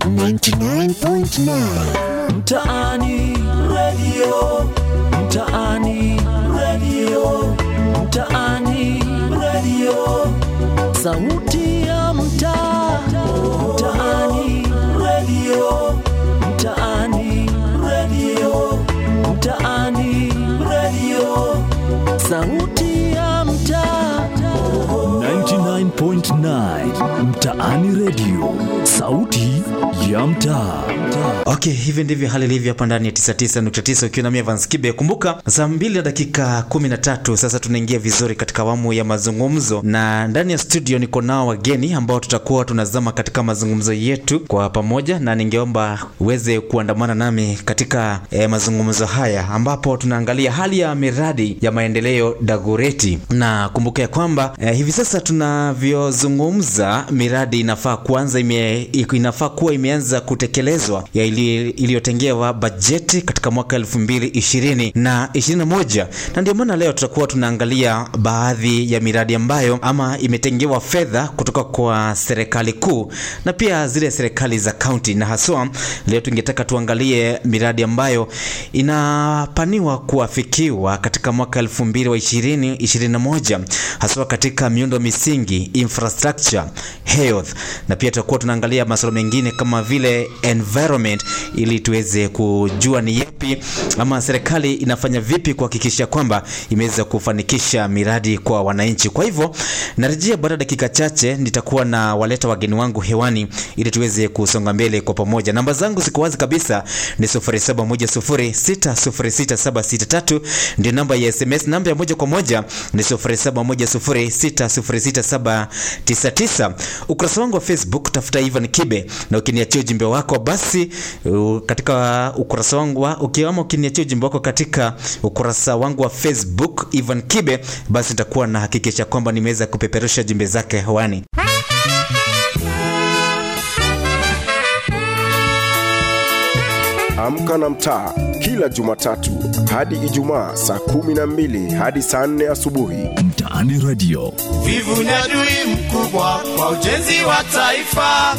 99.9 mtaani radio mtaani radio mtaani radio sauti ya mtaa mtaani radio mtaani radio mtaani radio sauti ya mtaa 99.9 mtaani radio sauti ya mtaa okay hivi ndivyo hali ilivyo hapa ndani ya 99.9 ukiwa nami Evans Kibe kumbuka saa mbili na dakika 13 sasa tunaingia vizuri katika awamu ya mazungumzo na ndani ya studio niko nao wageni ambao tutakuwa tunazama katika mazungumzo yetu kwa pamoja na ningeomba uweze kuandamana nami katika eh, mazungumzo haya ambapo tunaangalia hali ya miradi ya maendeleo Dagoreti na kumbuka ya kwamba eh, hivi sasa tunavyozungumza miradi inafaa kuanza ime, inafaa kuwa imeanza kutekelezwa ya ili- iliyotengewa bajeti katika mwaka 2020 na 21 na ndio maana leo tutakuwa tunaangalia baadhi ya miradi ambayo ama imetengewa fedha kutoka kwa serikali kuu na pia zile serikali za kaunti na haswa leo tungetaka tuangalie miradi ambayo inapaniwa kuafikiwa katika mwaka 2020 21 haswa katika miundo misingi infrastructure health na pia tutakuwa tunaangalia masuala mengine kama vile environment ili tuweze kujua ni yepi ama serikali inafanya vipi kuhakikisha kwamba imeweza kufanikisha miradi kwa wananchi kwa hivyo narejea baada ya dakika chache nitakuwa na waleta wageni wangu hewani ili tuweze kusonga mbele kwa pamoja namba zangu ziko wazi kabisa ni 0710606763 ndio namba ya sms namba ya moja kwa moja ni 0710606799 ukurasa wangu wa facebook tafuta ivan kibe na ukiniachia ujumbe wako basi uh, katika ukurasa wangu wa ukiama ukiniachia ujumbe wako katika ukurasa wangu wa facebook ivan kibe basi nitakuwa nahakikisha kwamba nimeweza kupeperusha jumbe zake hewani Amka na mtaa kila Jumatatu hadi Ijumaa saa kumi na mbili hadi saa nne asubuhi. mtaani radio Vivu ni adui mkubwa kwa ujenzi wa taifa.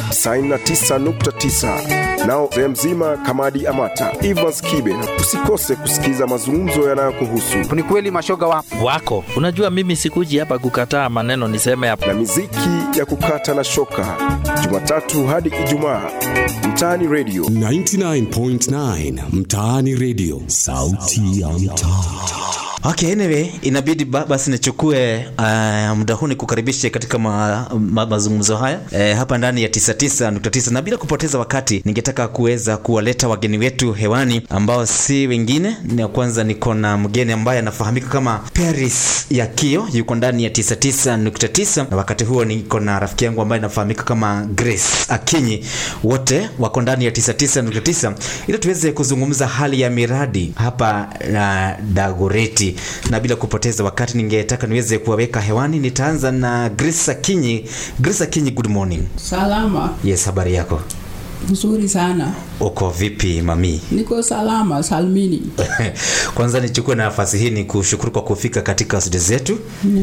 99.9 nao sehemu mzima Kamadi Amata, Evans Kibe, na usikose kusikiza mazungumzo yanayokuhusu ni kweli mashoga wapo wako. Unajua, mimi sikuji hapa kukataa maneno, niseme hapa na miziki ya kukata na shoka, Jumatatu hadi Ijumaa mtaani radio. 99.9 Mtaani Radio. Sauti ya mtaa. Okay, anyway, inabidi ba, basi nichukue uh, muda huu nikukaribishe katika ma, ma, mazungumzo haya eh, hapa ndani ya 99.9 na bila kupoteza wakati ningetaka kuweza kuwaleta wageni wetu hewani ambao si wengine. Na kwanza niko na mgeni ambaye anafahamika kama Paris Yakio, yuko ndani ya 99.9 na wakati huo niko na rafiki yangu ambaye anafahamika kama Grace Akinyi, wote wako ndani ya 99.9 ili tuweze kuzungumza hali ya miradi hapa na Dagoreti na bila kupoteza wakati ningetaka niweze kuwaweka hewani. Nitaanza na Grace Akinyi. Grace Akinyi, good morning. Salama, Yes, habari yako? nzuri sana. Uko vipi mami? Niko salama salmini. Kwanza nichukue nafasi hii ni kushukuru kwa kufika katika studio zetu.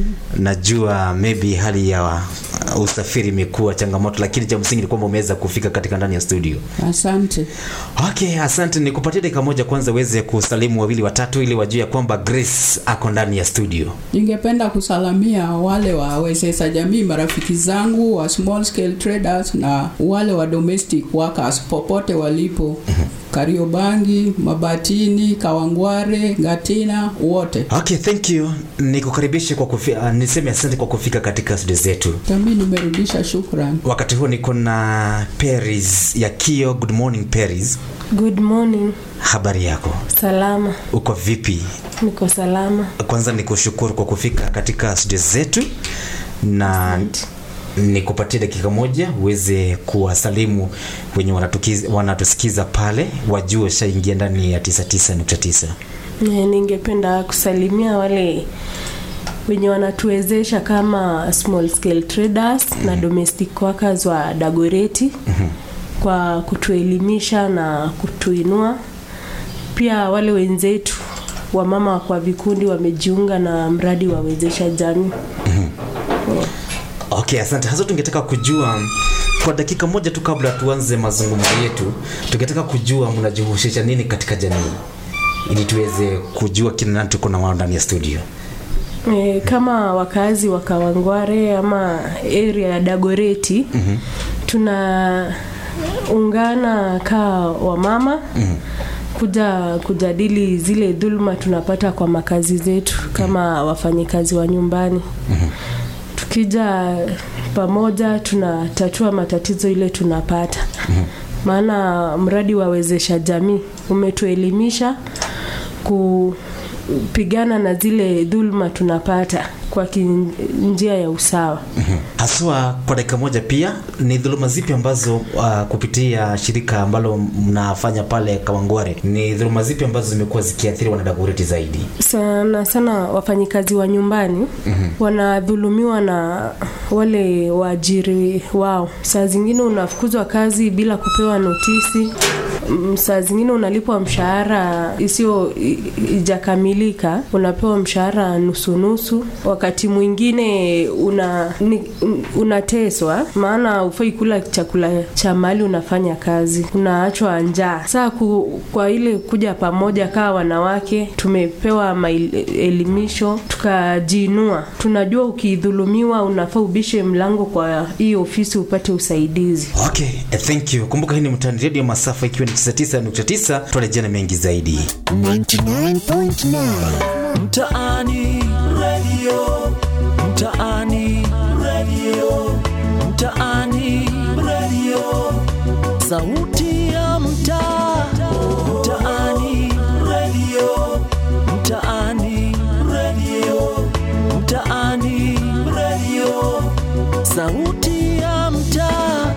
Najua maybe hali ya uh, usafiri imekuwa changamoto, lakini cha msingi ni kwamba umeweza kufika katika ndani ya studio. Asante. Okay, asante. Nikupatie dakika moja kwanza uweze kusalimu wawili watatu, ili wajue ya kwamba Grace ako ndani ya studio. Ningependa kusalamia wale wa wezesha jamii, marafiki zangu wa small scale traders na wale wa domestic workers popote walipo. Kariobangi, Mabatini, Kawangware, Gatina, wote. Okay, thank you. Nikukaribishe kwa kufika, uh, niseme asante kwa kufika katika studio zetu. Tami nimerudisha shukrani. Wakati huo niko na Paris ya Kio. Good morning Paris, Good morning. habari yako? Salama. Uko vipi? Niko salama. Kwanza nikushukuru kwa kufika katika studio zetu na nikupatie dakika moja uweze kuwasalimu wenye wanatukiz- wanatusikiza pale, wajue shaingia ndani ya 99.9. Eh, Ningependa kusalimia wale wenye wanatuwezesha kama small scale traders na domestic workers wa Dagoreti kwa kutuelimisha na kutuinua. Pia wale wenzetu wamama kwa vikundi wamejiunga na mradi wa wezesha jamii. Okay, asante. Hasa tungetaka kujua kwa dakika moja tu kabla tuanze mazungumzo yetu tukitaka kujua mnajihusisha nini katika jamii ili tuweze kujua kina nani tuko na wao ndani ya studio E, kama wakazi wa Kawangware ama area ya Dagoreti mm-hmm. tunaungana kaa wamama mm-hmm. kuja kujadili zile dhuluma tunapata kwa makazi zetu kama wafanyikazi wa nyumbani mm-hmm. tukija pamoja tunatatua matatizo ile tunapata mm-hmm. maana mradi wawezesha jamii umetuelimisha kupigana na zile dhuluma tunapata kwa ki- njia ya usawa haswa kwa dakika moja pia ni dhuluma zipi ambazo uh, kupitia shirika ambalo mnafanya pale kawangware ni dhuluma zipi ambazo zimekuwa zikiathiri wanadagureti zaidi sana sana wafanyikazi wa nyumbani mm-hmm. wanadhulumiwa na wale waajiri wao saa zingine unafukuzwa kazi bila kupewa notisi Mm, saa zingine unalipwa mshahara isiyo i- ijakamilika unapewa mshahara nusunusu wakati mwingine una ni, unateswa maana ufai kula chakula cha mali unafanya kazi unaachwa njaa saa ku, kwa ile kuja pamoja kaa wanawake tumepewa maelimisho tukajiinua tunajua ukidhulumiwa unafaa ubishe mlango kwa hii ofisi upate usaidizi okay eh, thank you kumbuka hii ni mtani redio masafa ikiwa ni 99.9 tuarejea na mengi zaidi 99.9 mtaani redio mtaani redio mtaani redio sauti ya mtaa mtaani redio mtaani redio mtaani redio sauti ya mtaa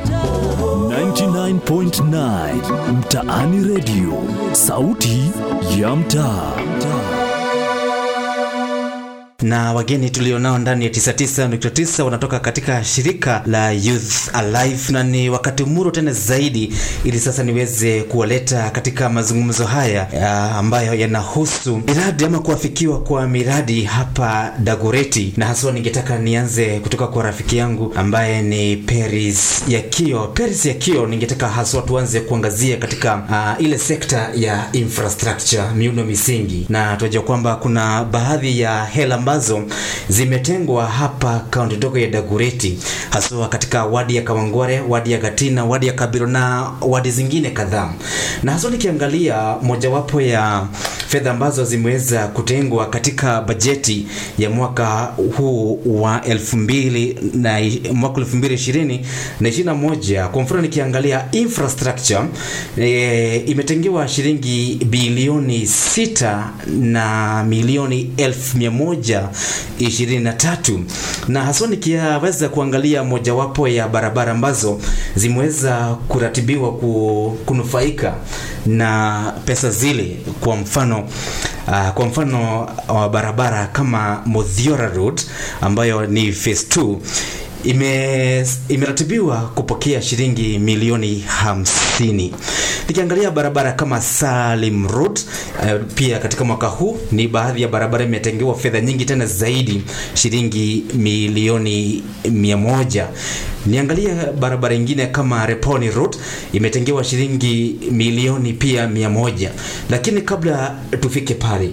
99.9 mtaani redio sauti ya mtaa na wageni tulionao ndani ya 99.9 wanatoka katika shirika la Youth Alive, na ni wakati muro tena zaidi, ili sasa niweze kuwaleta katika mazungumzo haya ya ambayo yanahusu miradi ama kuafikiwa kwa miradi hapa Dagoreti, na haswa ningetaka nianze kutoka kwa rafiki yangu ambaye ni Peris Yakio. Peris Yakio, ningetaka haswa tuanze kuangazia katika uh, ile sekta ya infrastructure, miundo misingi, na tunajua kwamba kuna baadhi ya hela ambazo zimetengwa hapa kaunti ndogo ya Dagureti, haswa katika wadi ya Kawangware, wadi ya Gatina, wadi ya Kabiro na wadi zingine kadhaa. Na haswa nikiangalia mojawapo ya fedha ambazo zimeweza kutengwa katika bajeti ya mwaka huu wa elfu mbili na mwaka elfu mbili ishirini na ishirini na moja kwa mfano nikiangalia infrastructure e, imetengewa shilingi bilioni sita na milioni elfu mia moja ishirini na tatu na haswa nikiweza kuangalia mojawapo ya barabara ambazo zimeweza kuratibiwa ku, kunufaika na pesa zile kwa mfano Uh, kwa mfano wa barabara kama Modhiora Road ambayo ni phase 2 ime imeratibiwa kupokea shilingi milioni hamsini. Nikiangalia barabara kama Salim Road uh, pia katika mwaka huu ni baadhi ya barabara imetengewa fedha nyingi tena zaidi shilingi milioni mia moja. Niangalia barabara ingine kama Reponi Road imetengewa shilingi milioni pia mia moja, lakini kabla tufike pale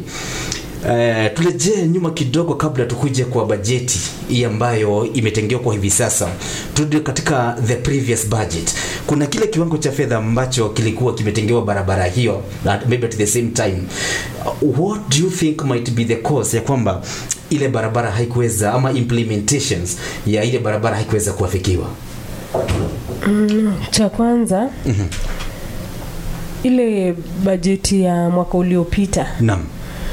Uh, turejee nyuma kidogo kabla tukuje kwa bajeti hii ambayo imetengewa kwa hivi sasa. Turudi katika the previous budget. Kuna kile kiwango cha fedha ambacho kilikuwa kimetengewa barabara hiyo at maybe at the same time. Uh, what do you think might be the cause ya kwamba ile barabara haikuweza ama implementations ya ile barabara haikuweza kuafikiwa? Mm, cha kwanza mm-hmm. ile bajeti ya mwaka uliopita Naam.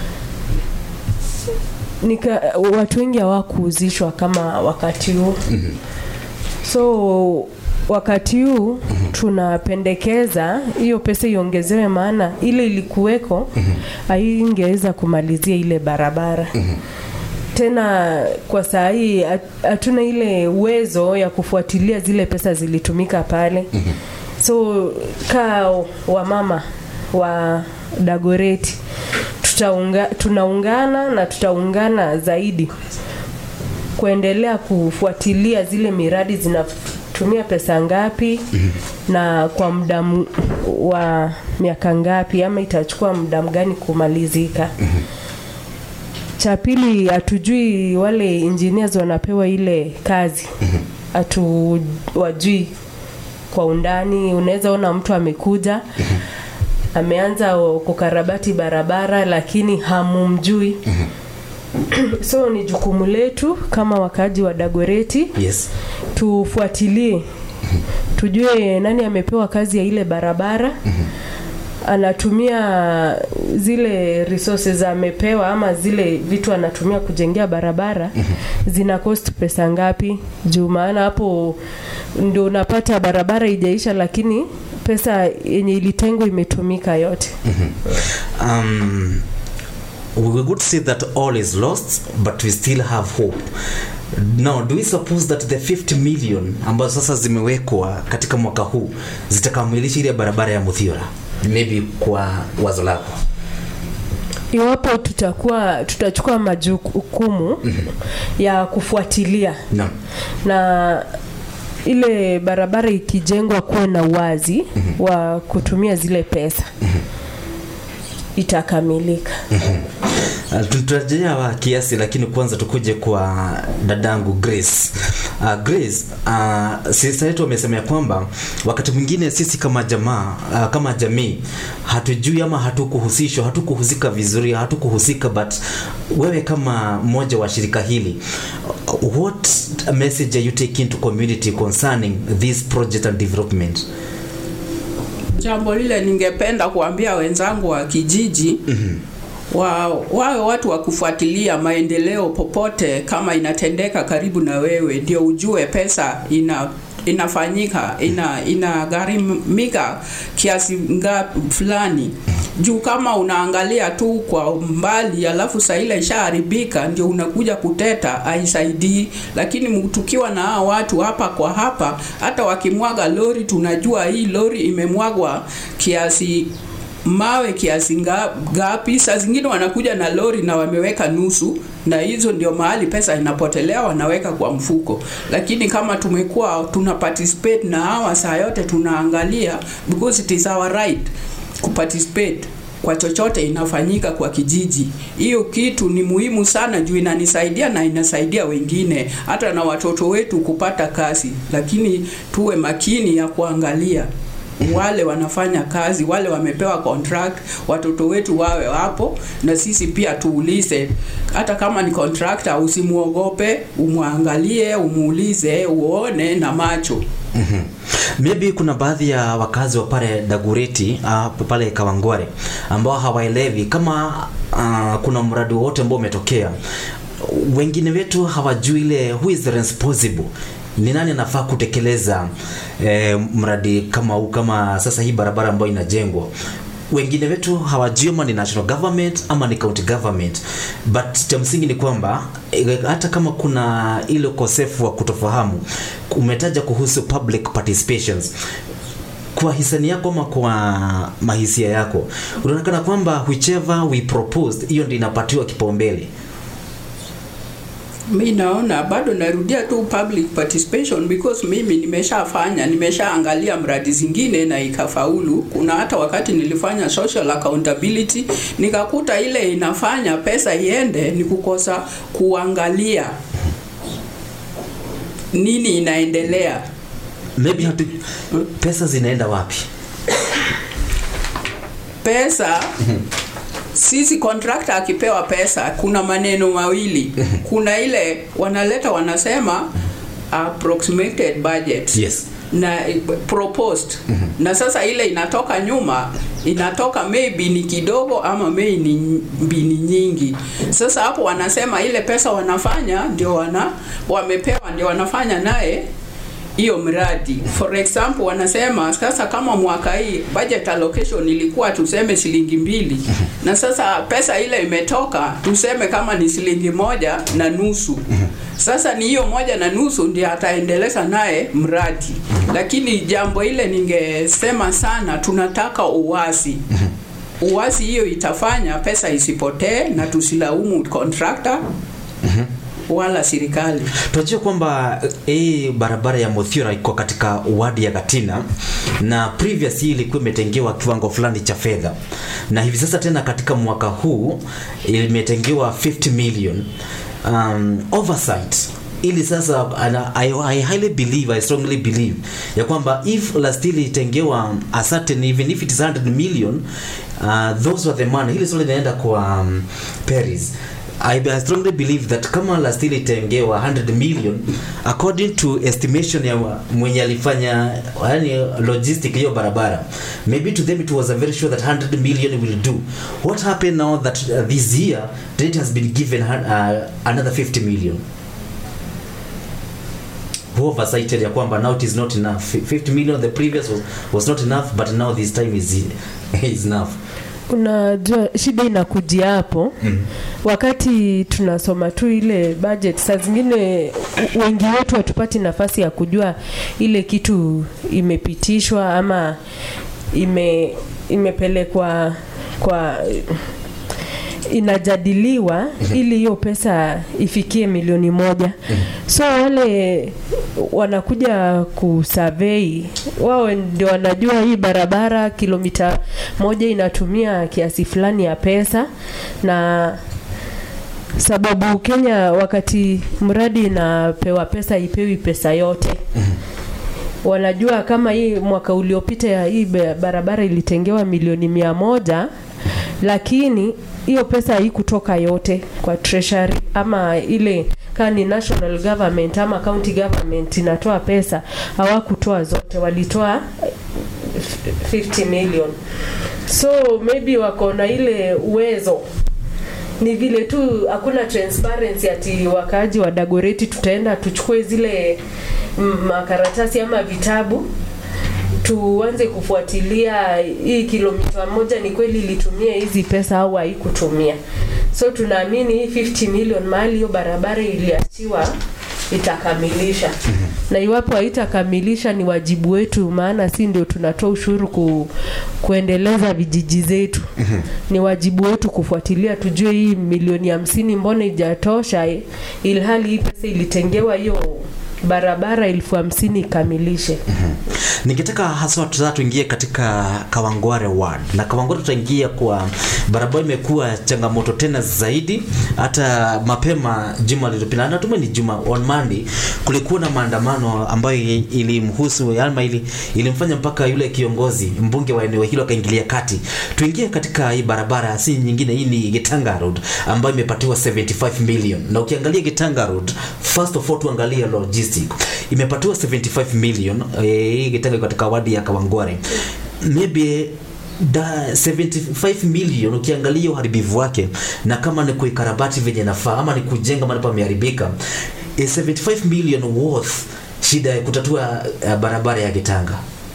nika watu wengi hawakuhuzishwa kama wakati huu Mhm. so wakati huu tunapendekeza hiyo pesa iongezewe maana ile ilikuweko haingeweza kumalizia ile barabara tena kwa saa hii hat- hatuna ile uwezo ya kufuatilia zile pesa zilitumika pale so kaa wamama wa dagoreti tutaunga, tunaungana na tutaungana zaidi kuendelea kufuatilia zile miradi ametumia pesa ngapi na kwa muda m- wa miaka ngapi ama itachukua muda mgani kumalizika cha pili hatujui wale engineers wanapewa ile kazi hatuwajui kwa undani unaweza ona mtu amekuja ameanza kukarabati barabara lakini hamumjui so ni jukumu letu kama wakaaji wa dagoreti yes tufuatilie tujue nani amepewa kazi ya ile barabara anatumia zile resources amepewa ama zile vitu anatumia kujengea barabara zina cost pesa ngapi juu maana hapo ndio unapata barabara ijaisha lakini pesa yenye ilitengwa imetumika yote um, we would say that all is lost but we still have hope now do we suppose that the 50 million ambazo sasa zimewekwa katika mwaka huu zitakamilisha ile barabara ya muthiora maybe kwa wazo lako iwapo tutakuwa tutachukua majukumu ya kufuatilia no. na ile barabara ikijengwa kuwe na uwazi wa kutumia zile pesa itakamilika Uh, tutarejea wa kiasi lakini kwanza tukuje kwa dadangu grace uh, grace uh, sista yetu wamesema ya kwamba wakati mwingine sisi kama jamaa uh, kama jamii hatujui ama hatukuhusishwa hatukuhusika vizuri hatukuhusika but wewe kama mmoja wa shirika hili uh, what message are you taking to community concerning this project and development jambo lile ningependa kuambia wenzangu wa kijiji wa, wawe watu wa kufuatilia maendeleo popote kama inatendeka karibu na wewe ndio ujue pesa ina inafanyika ina inagharimika kiasi ngapi fulani juu kama unaangalia tu kwa mbali alafu saa ile ishaharibika ndio unakuja kuteta haisaidii lakini tukiwa na hawa watu hapa kwa hapa hata wakimwaga lori tunajua hii lori imemwagwa kiasi mawe kiasi nga- ngapi saa zingine wanakuja na lori na wameweka nusu na hizo ndio mahali pesa inapotelea wanaweka kwa mfuko lakini kama tumekuwa tuna participate na hawa saa yote tunaangalia because it is our right kuparticipate kwa chochote inafanyika kwa kijiji hiyo kitu ni muhimu sana juu inanisaidia na inasaidia wengine hata na watoto wetu kupata kazi lakini tuwe makini ya kuangalia wale wanafanya kazi wale wamepewa contract watoto wetu wawe wapo na sisi pia tuulize hata kama ni contractor usimuogope umwangalie umuulize uone na macho Mhm. maybe kuna baadhi ya wakazi wa pale dagureti uh, pale kawangware ambao hawaelewi kama uh, kuna mradi wowote ambao umetokea wengine wetu hawajui ile who is responsible ni nani anafaa kutekeleza eh, mradi kama huu kama sasa hii barabara ambayo inajengwa wengine wetu hawajui ama ni national government ama ni county government but cha msingi ni kwamba eh, hata kama kuna ile ukosefu wa kutofahamu umetaja kuhusu public participations kwa hisani yako ama kwa mahisia yako unaonekana kwamba whichever we proposed hiyo ndio inapatiwa kipaumbele mi naona bado narudia tu public participation because mimi nimeshafanya nimeshaangalia mradi zingine na ikafaulu kuna hata wakati nilifanya social accountability nikakuta ile inafanya pesa iende ni kukosa kuangalia nini inaendelea maybe hatu, pesa zinaenda wapi pesa sisi contractor akipewa pesa kuna maneno mawili kuna ile wanaleta wanasema approximated budget yes na eh, proposed na sasa ile inatoka nyuma inatoka maybe ni kidogo ama maybe ni, ni nyingi sasa hapo wanasema ile pesa wanafanya ndio wana wamepewa ndio wanafanya naye hiyo mradi for example wanasema sasa kama mwaka hii budget allocation ilikuwa tuseme shilingi mbili na sasa pesa ile imetoka tuseme kama ni shilingi moja na nusu sasa ni hiyo moja na nusu ndio ataendeleza naye mradi lakini jambo ile ningesema sana tunataka uwazi uwazi hiyo itafanya pesa isipotee na tusilaumu contractor wala serikali. tunajua kwamba eh, hii barabara ya Muthiora iko katika wadi ya Gatina na previous hii ilikuwa imetengewa kiwango fulani cha fedha, na hivi sasa tena katika mwaka huu imetengewa 50 million um, oversight ili sasa ana, I, I highly believe I strongly believe ya kwamba if last year ilitengewa a certain even if it is 100 million uh, those were the money hili swali linaenda kwa um, Paris I, I strongly believe that kama last year ilitengewa 100 million according to estimation ya mwenye alifanya yani logistic hiyo barabara maybe to them it was a very sure that 100 million will do what happened now that uh, this year that it has been given uh, another 50 million who oversighted ya kwamba now it is not enough 50 million the previous was, was not enough but now this time is, is enough unajua shida inakujia hapo mm. wakati tunasoma tu ile budget saa zingine u- wengi wetu hatupati nafasi ya kujua ile kitu imepitishwa ama ime imepelekwa kwa inajadiliwa ili hiyo pesa ifikie milioni moja so wale wanakuja kusurvey wao ndio wanajua hii barabara kilomita moja inatumia kiasi fulani ya pesa na sababu Kenya wakati mradi inapewa pesa ipewi pesa yote wanajua kama hii mwaka uliopita ya hii ba- barabara ilitengewa milioni mia moja lakini hiyo pesa haikutoka yote kwa treasury ama ile kaa ni national government ama county government inatoa pesa hawakutoa zote walitoa eh, 50 million so maybe wako na ile uwezo ni vile tu hakuna transparency ati wakaaji wa Dagoreti tutaenda tuchukue zile mm, makaratasi ama vitabu tuanze kufuatilia hii kilomita moja ni kweli ilitumia hizi pesa au haikutumia so tunaamini hii 50 million mahali hiyo barabara iliachiwa itakamilisha na iwapo haitakamilisha ni wajibu wetu maana si ndio tunatoa ushuru ku, kuendeleza vijiji zetu ni wajibu wetu kufuatilia tujue hii milioni hamsini mbona ijatosha ilhali hii pesa ilitengewa hiyo barabara elfu hamsini ikamilishe ningetaka haswa sasa tuingie katika Kawangware ward na Kawangware tutaingia kwa barabara imekuwa changamoto tena zaidi hata mapema juma lililopita natumai ni juma on Monday kulikuwa na maandamano ambayo ilimhusu ama ili, ilimfanya mpaka yule kiongozi mbunge wa eneo hilo akaingilia kati tuingie katika hii barabara si nyingine hii ni Gitanga Road ambayo imepatiwa 75 million na ukiangalia Gitanga Road first of all tuangalie logistic imepatiwa 75 million eh, hii Gitanga iko katika wadi ya Kawangware maybe da 75 million ukiangalia uharibifu wake na kama ni kuikarabati venye nafaa ama ni kujenga mahali pameharibika is 75 million worth shida ya kutatua uh, barabara ya Gitanga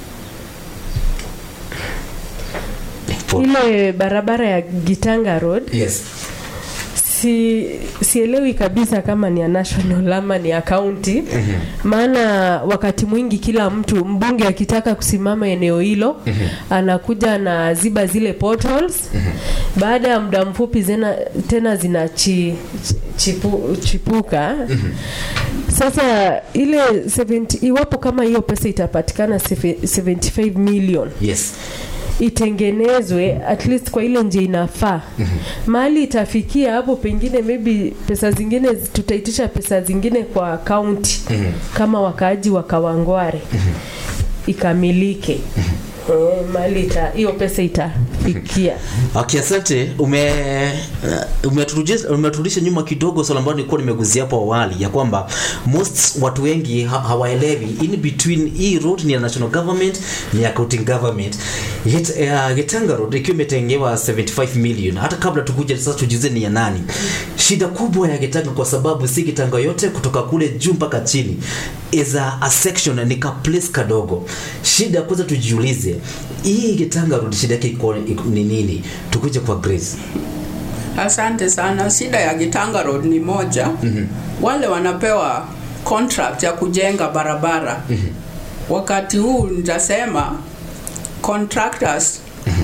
ile barabara ya Gitanga Road yes si sielewi kabisa kama ni ya national ama ni ya county maana wakati mwingi kila mtu mbunge akitaka kusimama eneo hilo anakuja na ziba zile potholes baada ya muda mfupi zena, tena zina chi, chipu, chipuka sasa ile 70, iwapo kama hiyo pesa itapatikana 75 million yes itengenezwe at least kwa ile njia inafaa mahali itafikia hapo pengine maybe pesa zingine zi- tutaitisha pesa zingine kwa kaunti kama wakaaji wa Kawangware ikamilike Eh, mahali ita hiyo pesa itafikia Okay, asante. Ume uh, umeturudisha umeturudisha nyuma kidogo swala ambalo nilikuwa nimeguzia hapo awali ya kwamba most watu wengi ha hawaelewi in between hii road ni ya national government ni ya county government. Yet uh, Getanga Road ikiwa imetengewa 75 million hata kabla tukuje sasa tujize ni ya nani. Shida kubwa ya Getanga kwa sababu si Getanga yote kutoka kule juu mpaka chini is a, a section ni ka place kadogo. Shida kwanza tujiulize hii Getanga Road shida yake iko iko- ni nini? Tukuje kwa Grace. Asante sana. Shida ya Gitanga Road ni moja. mm-hmm. wale wanapewa contract ya kujenga barabara mm-hmm. wakati huu nitasema contractors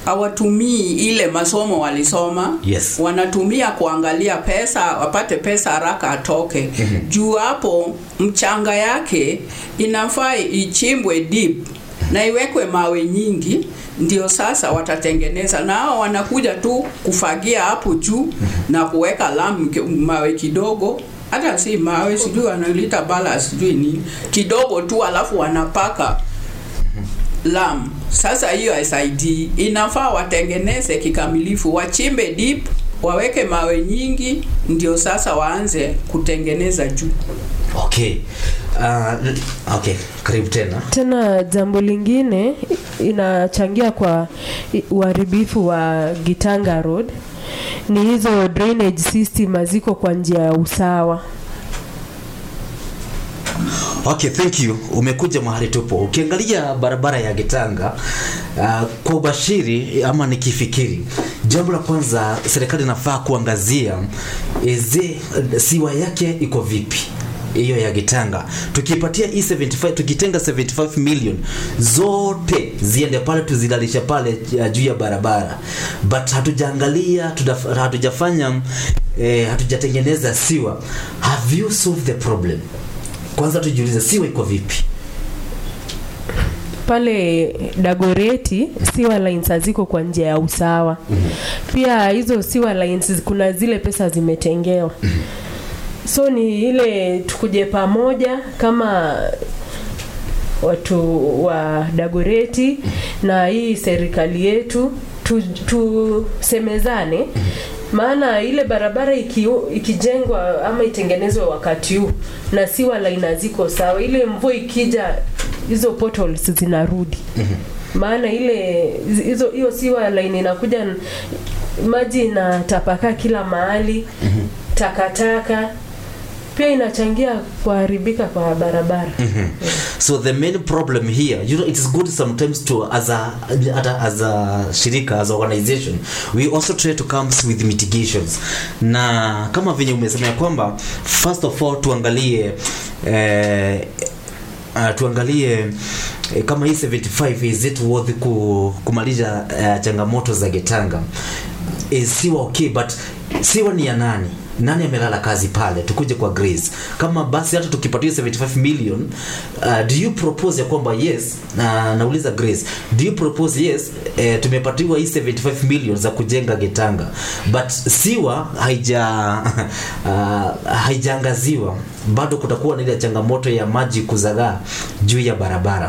hawatumii ile masomo walisoma Yes. wanatumia kuangalia pesa wapate pesa haraka atoke juu hapo mchanga yake inafaa ichimbwe deep na iwekwe mawe nyingi ndio sasa watatengeneza na hao wanakuja tu kufagia hapo juu na kuweka lamu ki- mawe kidogo hata si mawe sijui wanalita bala sijui nini kidogo tu alafu wanapaka lam sasa hiyo SID inafaa watengeneze kikamilifu wachimbe deep waweke mawe nyingi ndio sasa waanze kutengeneza juu okay uh, okay karibu tena tena jambo lingine inachangia kwa i- uharibifu wa gitanga road ni hizo drainage system haziko kwa njia ya usawa okay thank you umekuja mahali tupo ukiangalia barabara ya gitanga uh, kwa ubashiri ama nikifikiri jambo la kwanza serikali inafaa kuangazia eze siwa yake iko vipi hiyo ya gitanga tukipatia hii 75 tukitenga 75 million zote ziende pale tuzilalisha pale uh, juu ya barabara but hatujaangalia tudaf- hatujafanya eh, hatujatengeneza siwa have you solved the problem kwanza tujiulize siwa iko vipi pale dagoreti siwa lines haziko kwa njia ya usawa pia hizo siwa lines kuna zile pesa zimetengewa so ni ile tukuje pamoja kama watu wa dagoreti na hii serikali yetu tu- tusemezane maana ile barabara iki, ikijengwa ama itengenezwe wakati huu na siwa laina ziko sawa ile mvua ikija hizo potholes zinarudi maana ile hizo hiyo siwa line inakuja n- maji inatapakaa kila mahali takataka pia inachangia kuharibika kwa barabara so the main problem here you know it is good sometimes to as a ata- as a shirika as a organization we also try to come with mitigations na kama venye umesema ya kwamba first of all tuangalie eh, uh, tuangalie eh, kama hii 75 is it worth ku, kumaliza uh, changamoto za getanga is siwa okay but siwa ni ya nani nani amelala kazi pale tukuje kwa grace kama basi hata tukipatia 75 million uh, do you propose ya kwamba yes na nauliza grace do you propose yes eh, tumepatiwa hii 75 million za kujenga getanga but siwa haija uh, haijaangaziwa bado kutakuwa na ile changamoto ya maji kuzagaa juu ya barabara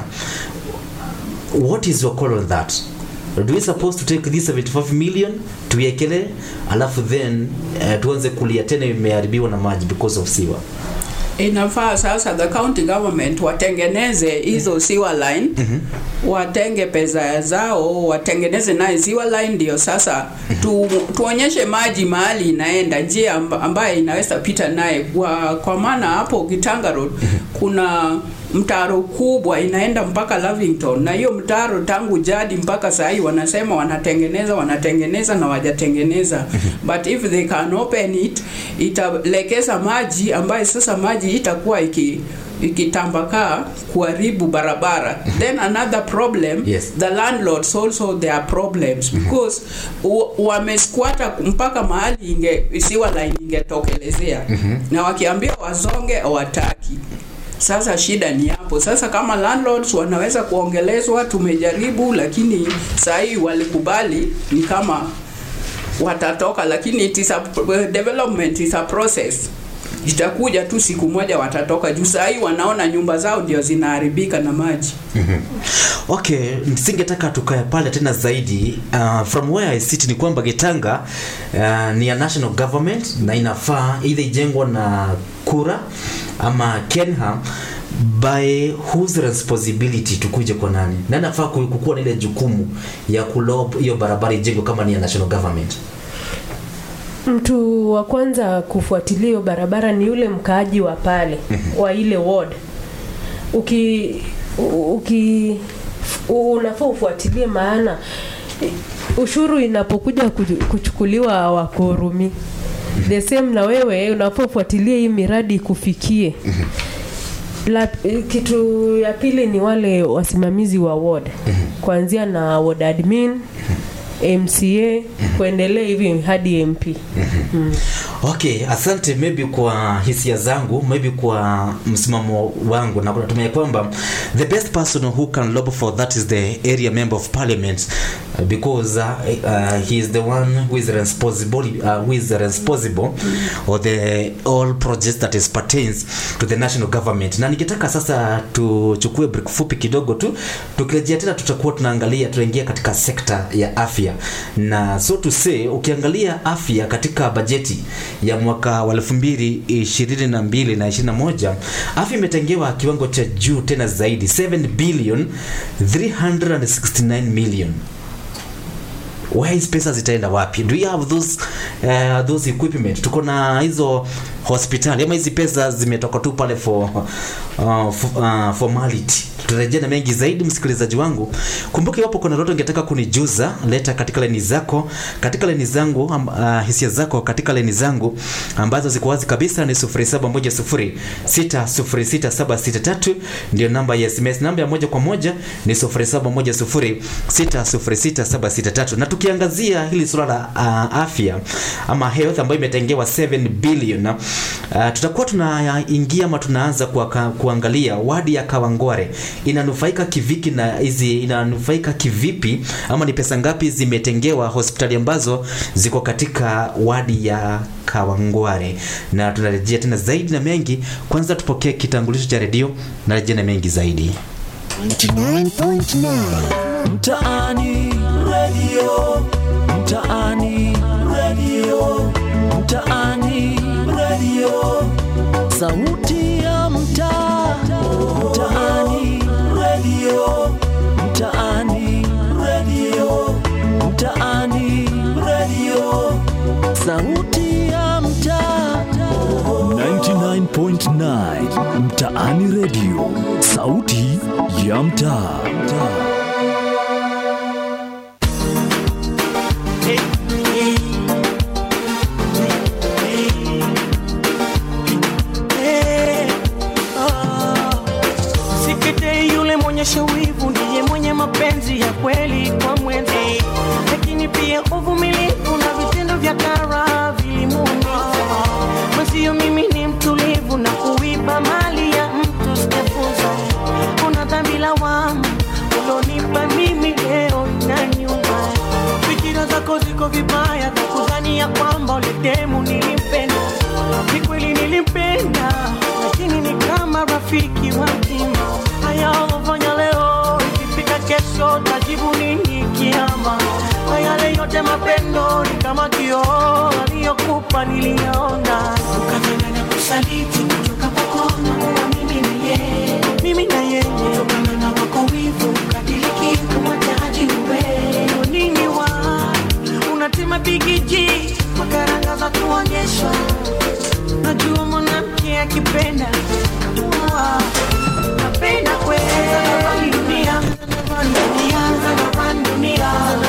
what is your call on that do we supposed to take this 75 million tuiekele alafu then uh, tuanze kulia tena imeharibiwa na maji because of siwa inafaa sasa the county government watengeneze hizo sewer line watenge pesa zao watengeneze naye sewer line ndio sasa tu, tuonyeshe maji mahali inaenda njia amba- ambayo inaweza pita naye kwa, kwa maana hapo Kitanga Road kuna mtaro kubwa inaenda mpaka Lavington na hiyo mtaro tangu jadi mpaka sahii wanasema wanatengeneza wanatengeneza na wajatengeneza but if they can open it italekeza maji ambayo sasa maji itakuwa iki ikitambakaa kuharibu barabara then another problem Yes. the landlords also there are problems because u- wamesquata mpaka mahali inge isiwa line ingetokelezea na wakiambia wazonge hawataki sasa shida ni hapo sasa kama landlords wanaweza kuongelezwa tumejaribu lakini sahii walikubali ni kama watatoka lakini it is a, development is a process itakuja tu siku moja watatoka juu sahii wanaona nyumba zao ndio zinaharibika na maji okay singetaka tukae pale tena zaidi uh, from where i sit ni kwamba getanga uh, ni ya national government na inafaa either ijengwa na kura ama kenha by whose responsibility tukuje kwa nani na nafaa ku- kukuwa na ile jukumu ya kulob hiyo barabara ijengwe kama ni ya national government mtu wa kwanza kufuatilia hiyo barabara ni yule mkaaji wa pale wa ile ward uki uki unafaa ufuatilie maana ushuru inapokuja kuchu- kuchukuliwa wakorumi the same na wewe unafaa ufuatilie hii miradi ikufikie la, kitu ya pili ni wale wasimamizi wa ward kuanzia na ward admin mca kuendelea hivi hadi mp okay asante maybe kwa hisia zangu maybe kwa msimamo wangu na natumia kwamba the best person who can lobby for that is the area member of parliament uh, because uh, uh, he is the one who is responsible uh, who is responsible or the all projects that is pertains to the national government na ningetaka sasa tuchukue break fupi kidogo tu tukirejea tena tutakuwa tunaangalia tunaingia katika sekta ya afya na so to say ukiangalia afya katika bajeti ya mwaka wa 2022 na 21 afya imetengewa kiwango cha juu tena zaidi 7 billion 369 million where hizi pesa zitaenda wapi do you have those uh, those equipment tuko na hizo hospitali ama hizi pesa zimetoka tu pale for uh, for, uh, formality tutarejea na mengi zaidi msikilizaji wangu kumbuka iwapo kuna lolote ungetaka kunijuza leta katika leni zako katika leni zangu um, uh, hisia zako katika leni zangu ambazo ziko wazi kabisa ni 0710606763 ndio namba ya sms namba ya moja kwa moja ni 0710606763 na tukiangazia hili suala la uh, afya ama health ambayo imetengewa 7 billion uh, tutakuwa tunaingia ama tunaanza kwa, kuangalia wadi ya Kawangware inanufaika kiviki na hizi inanufaika kivipi ama ni pesa ngapi zimetengewa hospitali ambazo ziko katika wadi ya Kawangware, na tunarejea tena zaidi na mengi. Kwanza tupokee kitambulisho cha redio, narejea na mengi zaidi. 99.9 Mtaani Radio, Mtaani Radio, Mtaani Radio, sauti ya mtaa, Mtaani Radio, Mtaani Radio, Mtaani Radio, sauti ya mtaa. 99.9 Mtaani Radio, sauti ya mtaa. Sikete yule mwenye shawivu ndiye mwenye mapenzi ya kweli kwa mwenzi, lakini pia uvumilivu na vitendo vya kara vilimuumiza. Mwenzio mimi ni mtulivu na kuiba mali ya mtu sijafunza. Kuna dhambi lawama ulonipa mimi leo na nyuma. Fikira zako ziko vibaya za kudhania kwamba uletemu nilimpenda. Ni kweli nilimpenda, lakini ni kama rafiki wa kima. Haya ulofanya leo, ikifika kesho tajibu nini kiama? Na yale yote mapendo ni kama kioo aliyokupa niliyaona, ukafanya na kusaliti kutoka kwako na kuwa mimi na yeye, mimi na yeye, kutokana na wako wivu ukadiriki kumwataji uwe nini wa unatema bigiji makaranga za kuonyeshwa najua mwanamke akipenda Wa, napenda kweli dunia dunia dunia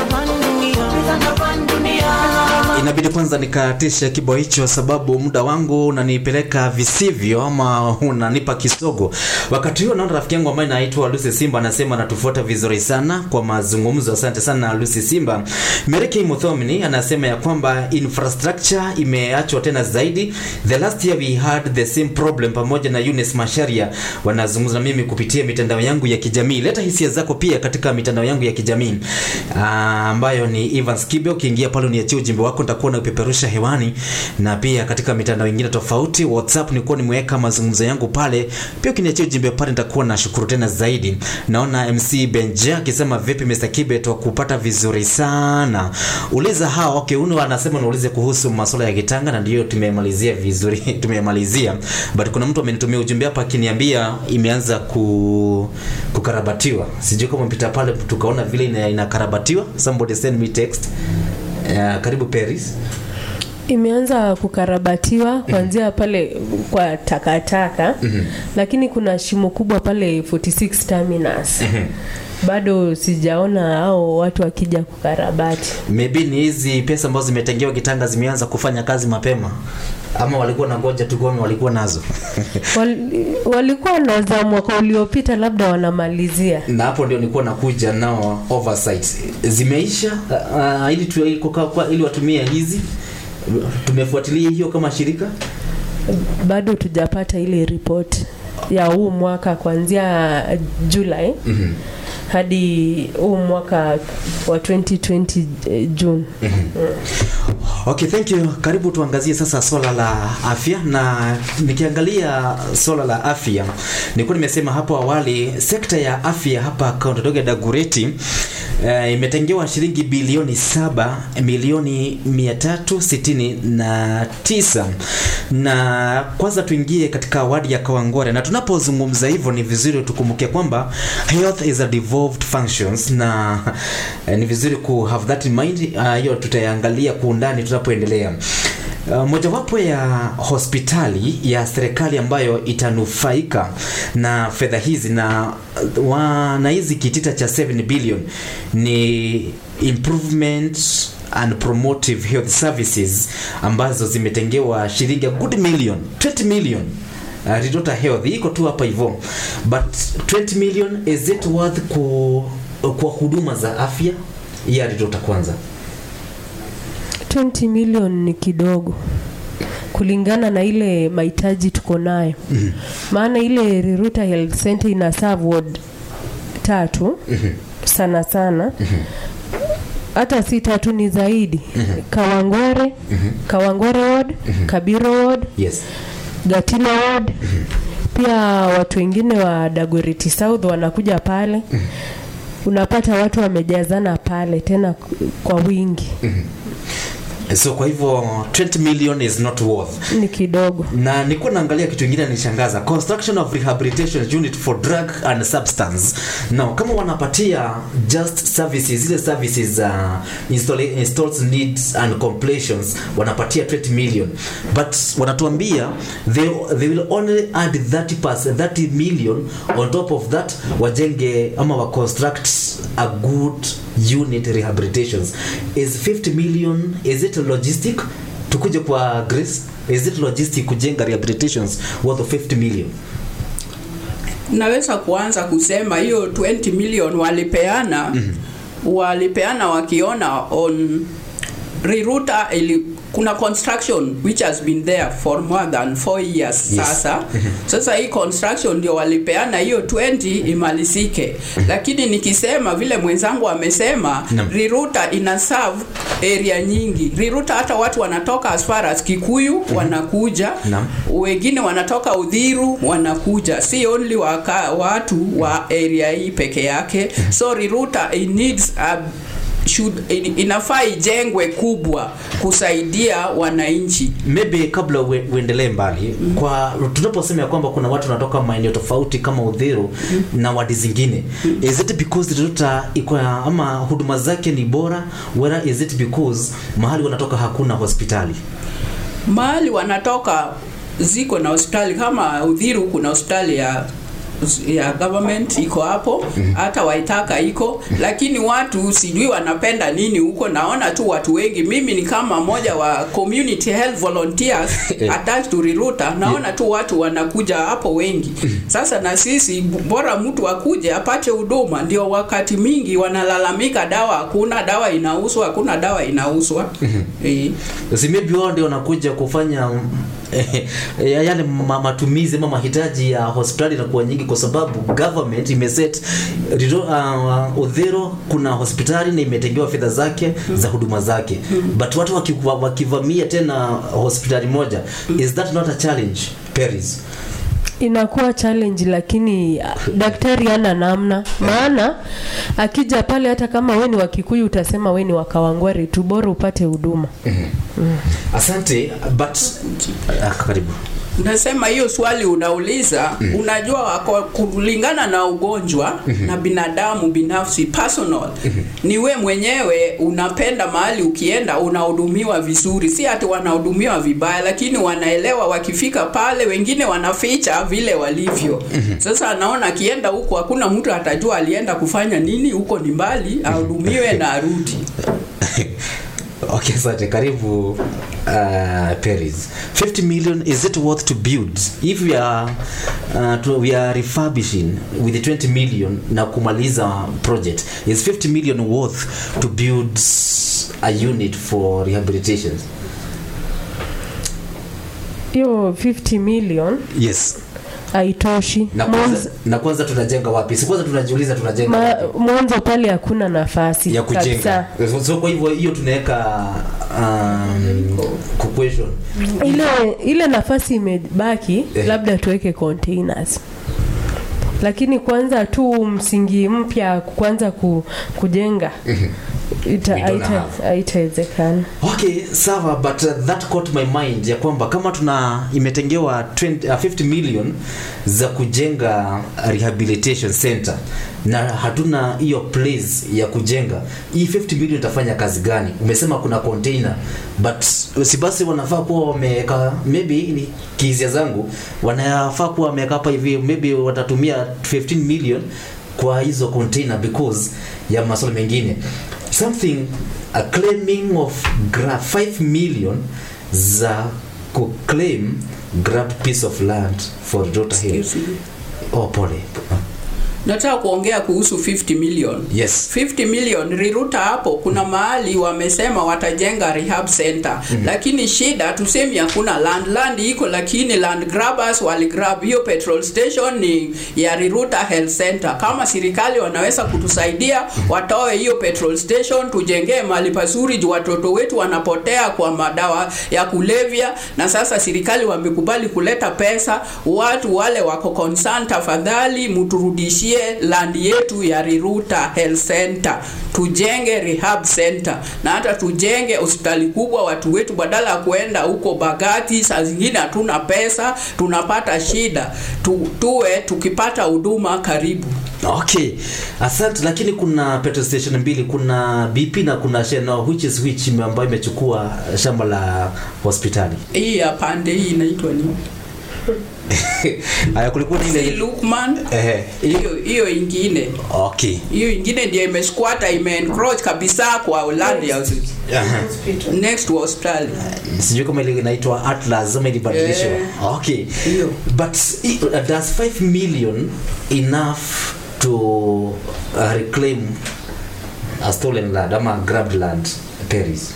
dunia Inabidi kwanza nikatishe kibao hicho, sababu muda wangu unanipeleka visivyo ama unanipa kisogo. Wakati huo naona rafiki yangu ambaye anaitwa Lucy Simba anasema anatufuata vizuri sana kwa mazungumzo. Asante sana Lucy Simba. Meriki Muthomini anasema ya kwamba infrastructure imeachwa tena zaidi. The last year we had the same problem, pamoja na Eunice Masharia wanazungumza na mimi kupitia mitandao yangu ya kijamii. Leta hisia zako pia katika mitandao yangu ya kijamii ah, ambayo ni Evans Kibe. Ukiingia pale uniachie ujumbe wako, nitakuwa na upeperusha hewani, na pia katika mitandao mingine tofauti. WhatsApp nilikuwa nimeweka mazungumzo yangu pale, pia ukiniachia ujumbe pale nitakuwa na shukuru tena zaidi. Naona MC Benja akisema vipi Mr. Kibe, tukupata vizuri sana. Uliza hao okay, uno anasema niulize kuhusu masuala ya kitanga, na ndio tumemalizia vizuri tumemalizia, but kuna mtu amenitumia ujumbe hapa akiniambia imeanza ku kukarabatiwa. Sijui kama mpita pale tukaona vile ina, inakarabatiwa. Somebody send me text. Uh, karibu Paris. imeanza kukarabatiwa kuanzia pale kwa takataka Mhm. lakini kuna shimo kubwa pale 46 terminus bado sijaona hao watu wakija kukarabati maybe ni hizi pesa ambazo zimetengewa kitanga zimeanza kufanya kazi mapema ama walikuwa na ngoja tu kuona walikuwa nazo Wal, walikuwa na za mwaka uliopita labda wanamalizia na hapo ndio nilikuwa nakuja nao oversight zimeisha uh, ili, tu, ili, kwa, kwa, ili watumie hizi tumefuatilia hiyo kama shirika bado tujapata ile ripoti ya huu mwaka kuanzia Julai mm-hmm. hadi huu mwaka wa 2020 eh, June. Okay, thank you. Karibu tuangazie sasa swala la afya, na nikiangalia swala la afya, nilikuwa nimesema hapo awali, sekta ya afya hapa kaunti ndogo ya Dagoretti uh, imetengewa shilingi bilioni saba milioni mia tatu sitini na tisa na kwanza tuingie katika wadi ya Kawangware, na tunapozungumza hivyo ni vizuri tukumbuke kwamba health is a devolved functions, na eh, ni vizuri ku have that in mind. Hiyo uh, tutaangalia kwa undani tunapoendelea. Uh, mojawapo ya hospitali ya serikali ambayo itanufaika na fedha hizi na wa, na hizi kitita cha 7 billion ni improvement and promotive health services ambazo zimetengewa shilingi a good million 20 million uh, Ridota Health iko tu hapa hivyo but 20 million is it worth ku, kwa huduma za afya ya Ridota kwanza 20 million ni kidogo kulingana na ile mahitaji tuko nayo Mhm. maana ile Riruta Health Center ina serve ward tatu Mhm. sana sana hata si tatu ni zaidi Kawangware Kawangware ward Kabiro ward yes Gatila ward pia watu wengine wa Dagoretti South wanakuja pale unapata watu wamejazana pale tena kwa wingi so kwa hivyo 20 million is not worth ni kidogo na nilikuwa naangalia kitu kingine nishangaza construction of rehabilitation unit for drug and substance now kama wanapatia just services zile services za install, installs needs and completions wanapatia 20 million but wanatuambia they, they will only add 30 30 million on top of that wajenge ama wa construct a good unit rehabilitations is 50 million is it logistic tukuje kwa grace is it logistic kujenga rehabilitations worth of 50 million naweza kuanza kusema hiyo 20 million walipeana mm-hmm. walipeana wakiona on Riruta ili kuna construction which has been there for more than 4 years Yes. sasa sasa hii construction ndio walipeana hiyo 20 imalizike lakini nikisema vile mwenzangu amesema Naam. Riruta ina serve area nyingi Riruta hata watu wanatoka as far as Kikuyu wanakuja Naam. wengine wanatoka Udhiru wanakuja, si only waka, watu wa area hii peke yake. So Riruta it needs a should in- inafaa ijengwe kubwa kusaidia wananchi. maybe kabla ue- uendelee mbali mm. kwa tunaposema ya kwamba kuna watu wanatoka maeneo tofauti kama udhiru mm. na wadi zingine mm. is it because Riruta iko ya- ama huduma zake ni bora whether is it because mahali wanatoka hakuna hospitali Mahali wanatoka ziko na hospitali kama Udhiru, kuna hospitali ya ya government iko hapo hata Waitaka iko lakini watu sijui wanapenda nini huko naona tu watu wengi mimi ni kama moja wa community health volunteers attached to Riruta naona tu watu wanakuja hapo wengi sasa na sisi bora mtu akuje apate huduma ndio wakati mingi wanalalamika dawa hakuna dawa inauzwa hakuna dawa inauzwa eh. si maybe wao ndio wanakuja kufanya eh, eh, yale ma- matumizi ama mahitaji ya hospitali inakuwa nyingi kwa sababu government imeset Riro- uh, udhero kuna hospitali na imetengewa fedha zake za huduma zake but watu wakiva- wakivamia tena hospitali moja is that not a challenge Paris inakuwa challenge lakini ah, daktari ana namna maana akija pale hata kama we ni wa Kikuyu utasema we ni wa Kawangware tu bora upate huduma asante but ah, karibu Nasema hiyo swali unauliza mm. Unajua wako kulingana na ugonjwa mm-hmm. na binadamu binafsi personal mm-hmm. ni we mwenyewe unapenda mahali ukienda unahudumiwa vizuri, si ati wanahudumiwa vibaya, lakini wanaelewa wakifika pale, wengine wanaficha vile walivyo mm-hmm. Sasa anaona akienda huko hakuna mtu atajua alienda kufanya nini huko, ni mbali, ahudumiwe na arudi. okay asante karibu uh, paris 50 million is it worth to build if we are, uh, to, we are refurbishing with the 20 million na kumaliza project is 50 million worth to build a unit for rehabilitation hiyo 50 million yes haitoshi na kwanza, na kwanza tunajenga wapi si kwanza tunajiuliza tunajenga Ma, wapi? mwanzo pale hakuna nafasi ya kujenga kabisa. so kwa hivyo hiyo tunaweka um, ku- question ile ile nafasi imebaki Eh. labda tuweke containers lakini kwanza tu msingi mpya kwanza ku, kujenga ita- We don't haita- have. haitawezekana okay sawa but uh, that caught my mind ya kwamba kama tuna imetengewa 20, uh, 50 million za kujenga rehabilitation center na hatuna hiyo place ya kujenga hii 50 million itafanya kazi gani umesema kuna container but si basi wanafaa kuwa wameweka maybe ni kizia zangu wanafaa kuwa wameweka hapa hivi maybe watatumia 15 million kwa hizo container because ya masuala mengine something a claiming of gra 5 million za kuclaim grab piece of land for daughter hill Excuse me. oh pole nataka kuongea kuhusu 50 million yes 50 million riruta hapo kuna mahali wamesema watajenga rehab center mm-hmm. lakini shida tusemi hakuna land land iko lakini land grabbers waligrab hiyo petrol station ni ya riruta health center kama serikali wanaweza kutusaidia watoe hiyo petrol station tujengee mahali pazuri juu watoto wetu wanapotea kwa madawa ya kulevya na sasa serikali wamekubali kuleta pesa watu wale wako concerned tafadhali mturudishie land yetu ya riruta health center tujenge rehab center na hata tujenge hospitali kubwa watu wetu badala ya kuenda huko bagati saa zingine hatuna pesa tunapata shida tu, tuwe tukipata huduma karibu okay asante lakini kuna petrol station mbili kuna bp na kuna shell now which is which ime- ambayo imechukua shamba la hospitali hii ya pande hii inaitwa nini haya kulikuwa na si ile Lukman ehe hiyo hiyo ingine okay hiyo ingine ndio imesquata imeencroach kabisa kwa land ya Aha. next to hospitali sijui kama ile inaitwa atlas ama ilibadilishwa Eh. okay Hiyo. but i- uh, does 5 million enough to uh, reclaim a stolen land ama grabbed land paris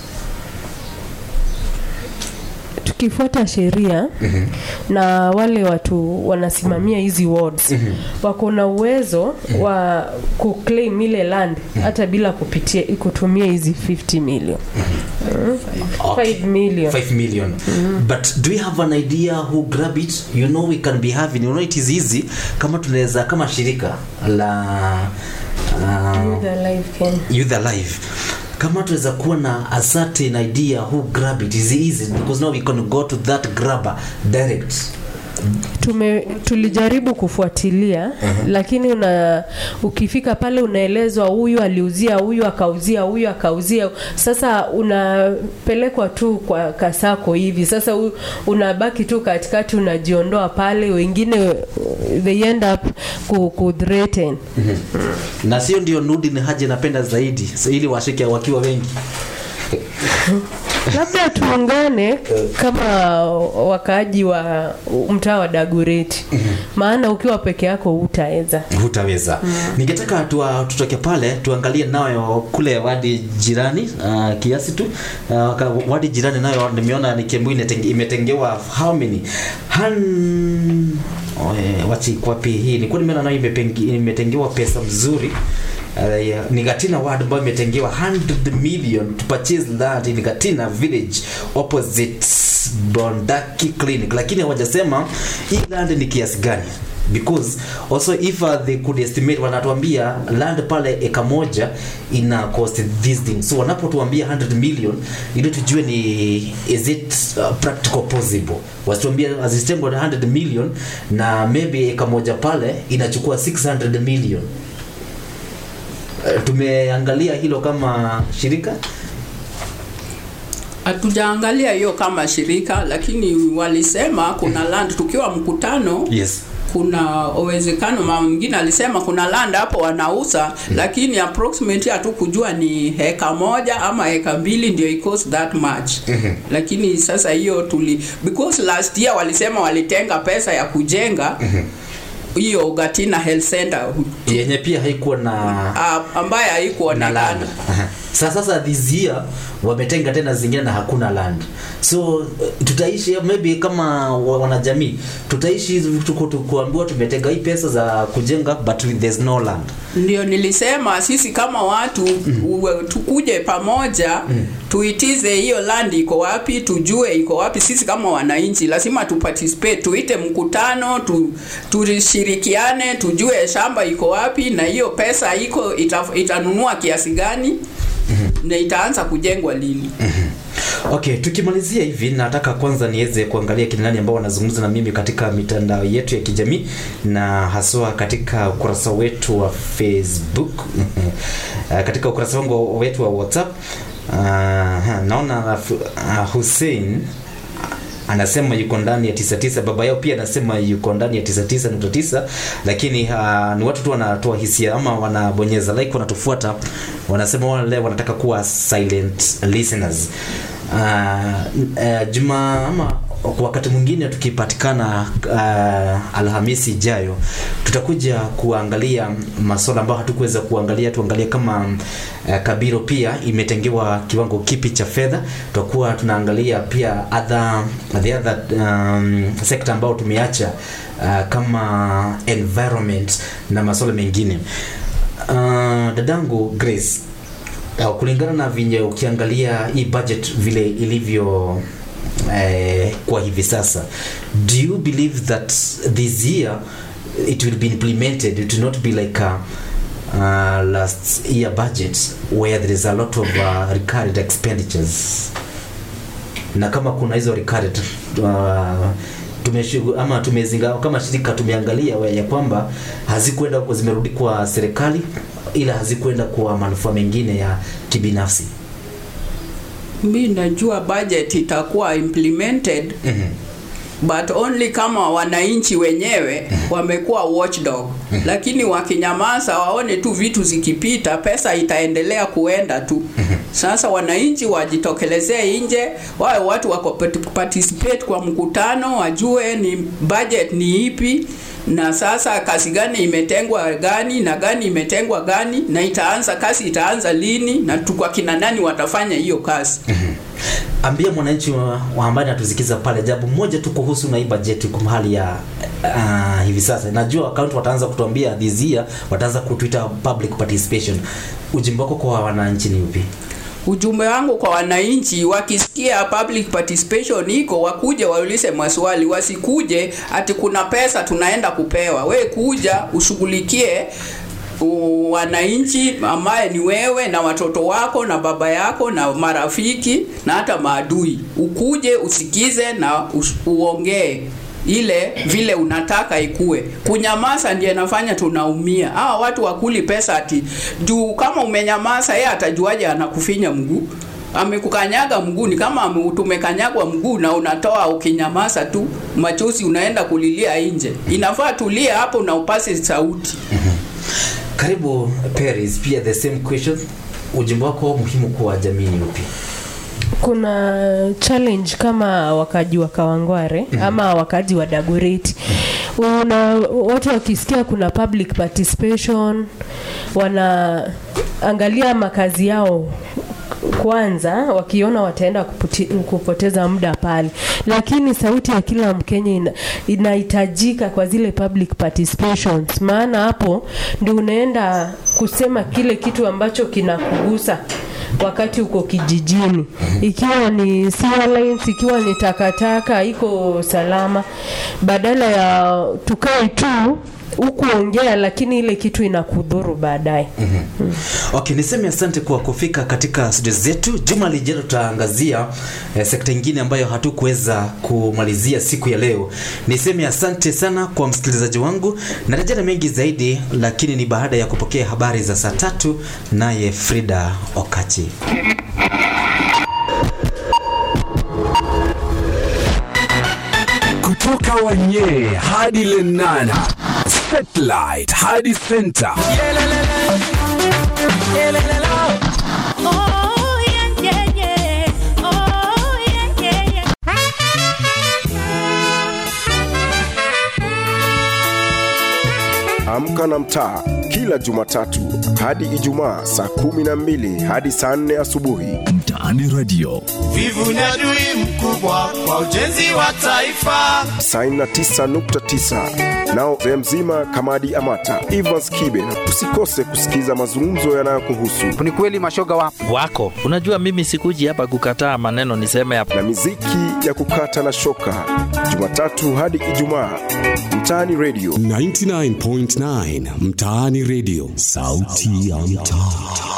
tukifuata sheria Mhm. na wale watu wanasimamia hizi wards Mhm. wako na uwezo wa kuclaim ile land hata bila kupitia kutumia hizi 50 million Mm. Okay. 5 million 5 million but do we have an idea who grab it you know we can be having you know it is easy kama tunaweza kama shirika la uh, Youth Alive Kenya. youth alive kama tunaweza kuwa na a certain idea who grab it is easy because now we can go to that grabber direct tume tulijaribu kufuatilia uh-huh. lakini una ukifika pale unaelezwa huyu aliuzia huyu akauzia huyu akauzia sasa unapelekwa tu kwa kasako hivi sasa u, unabaki tu katikati unajiondoa pale wengine uh, they end up ku, ku threaten na sio ndio nudi ni haja napenda zaidi so ili washike wakiwa wengi labda tuungane kama wakaaji wa mtaa wa dagureti maana ukiwa peke yako hutaweza hutaweza ningetaka tuwa, tutoke pale tuangalie nayo kule wadi jirani uh, kiasi tu uh, ka- wadi jirani nayo nimeona ni Kiambu inatenge- imetengewa how many Han... oh, eh, wachi kwapi hii nilikuwa nimeona nayo imepengi- imetengewa pesa mzuri Uh, yeah. ni Gatina ward ambayo imetengewa 100 million to purchase land in Gatina village opposite Bondaki clinic lakini hawajasema hii land ni kiasi gani because also if uh, they could estimate wanatuambia land pale eka moja ina cost this thing so wanapotuambia 100 million ili tujue ni is it uh, practical possible wasituambia azitengwa 100 million na maybe eka moja pale inachukua 600 million Uh, tumeangalia hilo kama shirika hatujaangalia hiyo kama shirika lakini walisema kuna land tukiwa mkutano yes kuna uwezekano mama mwingine alisema kuna land hapo wanauza mm. lakini approximately hatukujua ni heka moja ama heka mbili ndio it cost that much Mhm. lakini sasa hiyo tuli because last year walisema walitenga pesa ya kujenga hiyo Gatina Health Center yenye pia haikuwa na uh, ambaye na haikuonekana land Aha. Sa- sasa this year wametenga tena zingine na hakuna land so uh, tutaishi maybe kama wa- wanajamii tutaishi tuko tukuambiwa tumetenga hii pesa za kujenga but with- there's no land ndio nilisema sisi kama watu mm. tukuje pamoja mm. tuitize hiyo land iko wapi tujue iko wapi sisi kama wananchi lazima tuparticipate tuite mkutano tu, tushirikiane tujue shamba iko wapi na hiyo pesa iko ita, itanunua kiasi gani na itaanza kujengwa lini okay tukimalizia hivi nataka kwanza niweze kuangalia kina nani ambao wanazungumza na mimi katika mitandao yetu ya kijamii na haswa katika ukurasa wetu wa facebook Uh, katika ukurasa wangu wetu wa whatsapp uh, naona uh, hussein anasema yuko ndani ya 99 baba yao pia anasema yuko ndani ya 99.9 lakini uh, ni watu tu wanatoa hisia ama wanabonyeza like wanatufuata wanasema wale wanataka kuwa silent listeners uh, uh, juma ama kwa wakati mwingine tukipatikana uh, alhamisi ijayo tutakuja kuangalia masuala ambayo hatukuweza kuangalia tuangalie kama uh, kabiro pia imetengewa kiwango kipi cha fedha tutakuwa tunaangalia pia other, the other um, sekta ambayo tumeacha uh, kama environment na masuala mengine uh, dadangu grace uh, kulingana na vinye ukiangalia hii budget vile ilivyo eh, kwa hivi sasa do you believe that this year it will be implemented it will not be like a, uh, last year budget where there is a lot of uh, recurrent expenditures na kama kuna hizo recurrent uh, tumeshugu, ama tumezinga kama shirika tumeangalia wa- ya kwamba hazikwenda kwa- zimerudi kwa serikali ila hazikwenda kwa manufaa mengine ya kibinafsi mi najua budget itakuwa implemented mm-hmm. but only kama wananchi wenyewe wamekuwa watchdog lakini wakinyamaza waone tu vitu zikipita pesa itaendelea kuenda tu sasa wananchi wajitokelezee nje wawe watu wako pat- participate kwa mkutano wajue ni budget ni ipi na sasa kazi gani imetengwa gani na gani imetengwa gani na itaanza kazi itaanza lini na tu kwa kina nani watafanya hiyo kazi ambia mwananchi wa, wa ambaye natusikiza pale jambo moja tu kuhusu na hii bajeti kwa hali ya uh, hivi sasa najua akaunti wataanza kutuambia this year wataanza kutuita public participation ujimbo wako kwa wananchi ni upi ujumbe wangu kwa wananchi wakisikia public participation iko wakuje waulize maswali wasikuje ati kuna pesa tunaenda kupewa we kuja ushughulikie u- wananchi ambaye ni wewe na watoto wako na baba yako na marafiki na hata maadui ukuje usikize na ush- uongee ile vile unataka ikue kunyamaza ndiye nafanya tunaumia hawa watu wakuli pesa ati juu kama umenyamaza yeye atajuaje anakufinya mguu amekukanyaga mguu ni kama ame- tumekanyagwa mguu na unatoa ukinyamaza tu machozi unaenda kulilia nje inafaa tulia hapo na upase sauti karibu Paris pia the same question ujimbo wako muhimu kwa jamii ni upi kuna challenge kama wakaji wa Kawangware mm. ama wakaji wa Dagoretti una watu wakisikia kuna public participation wanaangalia makazi yao kwanza wakiona wataenda kuputi, kupoteza muda pale lakini sauti ya kila mkenya ina, inahitajika kwa zile public participations maana hapo ndio unaenda kusema kile kitu ambacho kinakugusa wakati uko kijijini ikiwa ni sewer lines, ikiwa ni takataka iko salama badala ya tukae tu hukuongea lakini ile kitu inakudhuru baadaye Okay, niseme asante kwa kufika katika studio zetu. Juma lijalo tutaangazia eh, sekta nyingine ambayo hatukuweza kumalizia siku ya leo. Niseme asante sana kwa msikilizaji wangu, narejea na mengi zaidi, lakini ni baada ya kupokea habari za saa tatu naye Frida Okachi. kutoka Wanyee hadi Lenana, satellite hadi center. Amka na mtaa kila Jumatatu hadi Ijumaa saa kumi na mbili hadi saa nne asubuhi. Mtaani Radio. Vivu ni adui mkubwa kwa ujenzi wa taifa. 99.9 nao mzee mzima Kamadi Amata, Evans Kibe. Usikose kusikiza mazungumzo yanayokuhusu ni kweli mashoga wapo wako. Unajua mimi sikuji hapa kukataa maneno niseme hapa. na miziki ya kukata na shoka, Jumatatu hadi Ijumaa. Mtaani Radio. 99.9 Mtaani Radio, sauti ya mtaa.